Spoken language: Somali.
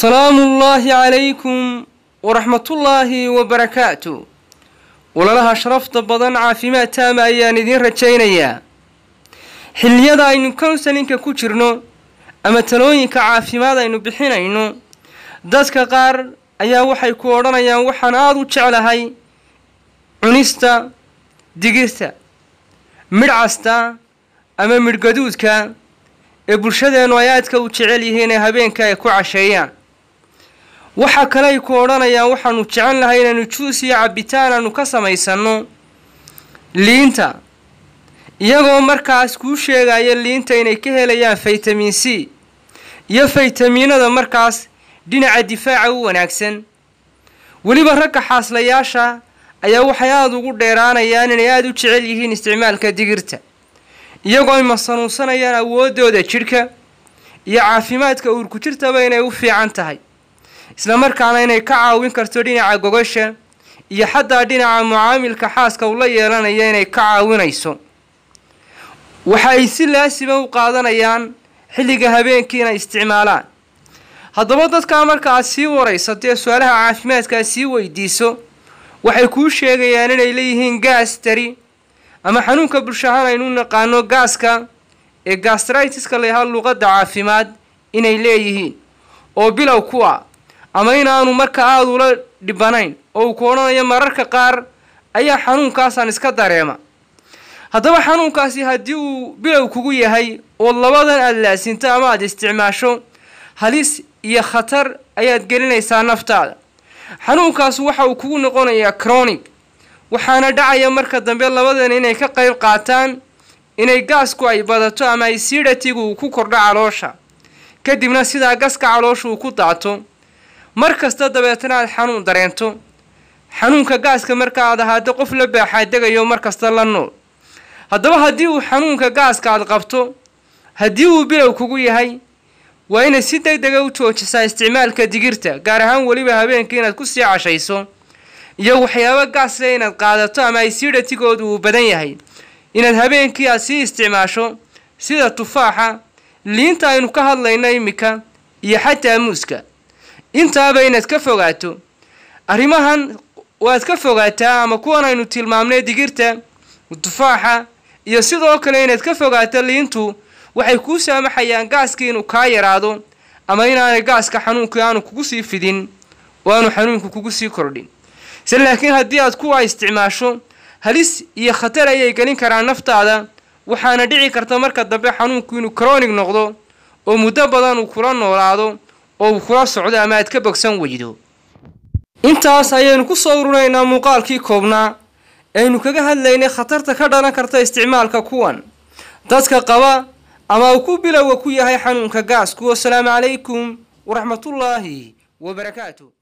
salaamu ullaahi calaykum waraxmatullaahi wabarakaatu walalaha sharafta badan caafimaad taama ayaan idiin rajaynayaa xilliyada aynu counselinka ku jirno ama talooyinka caafimaad aynu bixinayno dadka qaar ayaa waxay ku odhanayaan waxaan aada u jeclahay cunista digirta midhcasta ama midhgaduudka ee bulshadeennu ay aadka u jecel yihiin ee habeenka ay ku casheeyaan waxa kale ay ku odhanayaan waxaanu jecel lahay inaynu juus iyo cabbitaan aanu ka samaysanno liinta iyagoo markaas kuu sheegaya liinta inay ka helayaan faytamin c iyo faytamiinada markaas dhinaca difaaca u wanaagsan weliba ragga xaaslayaasha ayaa waxay aada ugu dheeraanayaan inay aada u jecel yihiin isticmaalka digirta iyagoo ay masanuunsanayaan awooddooda jidhka iyo caafimaadka uurku jirtaba inay u fiican tahay islamarkaana inay ka caawin karto dhinaca gogasha iyo xataa dhinaca mucaamilka xaaska uu la yeelanaya inay ka caawinayso waxa ay si laasima u qaadanayaan xilliga habeenkii inay isticmaalaan haddaba dadkaa marka aad sii waraysatee su-aalaha caafimaadkaa sii weydiiso waxay kuu sheegayaan inay leeyihiin gaas tari ama xanuunka bulshahaan aynu naqaano gaaska ee gastritiska layahaa luqadda caafimaad inay leeyihiin oo bilow ku ah ama inaanu marka aada ula dhibanayn oo uu ku odhanayo mararka qaar ayaa xanuunkaasaan iska dareema haddaba xanuunkaasi haddii uu bilow kugu yahay oo labadan aada laasinto ama aada isticmaasho halis iyo khatar ayaad gelinaysaa naftaada xanuunkaas waxa uu kugu noqonayaa cronic waxaana dhacaya marka dambe labadan inay ka qayb qaataan inay gaasku ay badato ama ay siidhatigu uu ku kordho caloosha kadibna sidaa gaska caloosha uu ku daato mar kasta dabeetana aad xanuun dareento xanuunka gaaska marka aad ahaado qof la baaxaadegayo mar kasta la nool haddaba haddii uu xanuunka gaaska aad qabto haddii uu bilow kugu yahay waa inaad si deg dega u joojisaa isticmaalka digirta gaar ahaan weliba habeenkii inaad ku sii cashayso iyo waxyaabo gaasle inaad qaadato ama ay siidhatigoodu uu badan yahay inaad habeenkii aad sii isticmaasho sida tufaaxa liinta aynu ka hadlayno iminka iyo xataa muuska intaaba inaad ka fogaato arrimahan waad ka fogaataa ama kuwan aynu tilmaamnay digirta tufaaxa iyo sidoo kale inaad ka fogaato liintu waxay kuu saamaxayaan gaaskii inuu kaa yaraado ama inaanay gaaska xanuunkii aanu kugu sii fidin oo aanu xanuunku kugu sii kordhin se laakiin haddii aad kuwa isticmaasho halis iyo khatar ayay gelin karaan naftaada waxaana dhici karta marka dambe xanuunku inuu cronic noqdo oo muddo badan uu kula noolaado oo uu kula socdo ama aad ka bogsan weydo intaas ayaynu ku soo ururaynaa muuqaalkii koobnaa aynu kaga hadlaynay khatarta ka dhalan karta isticmaalka kuwan dadka qaba ama uu ku bilowga ku yahay xanuunka gaasku wasalaamu calaykum waraxmatullaahi wabarakaatu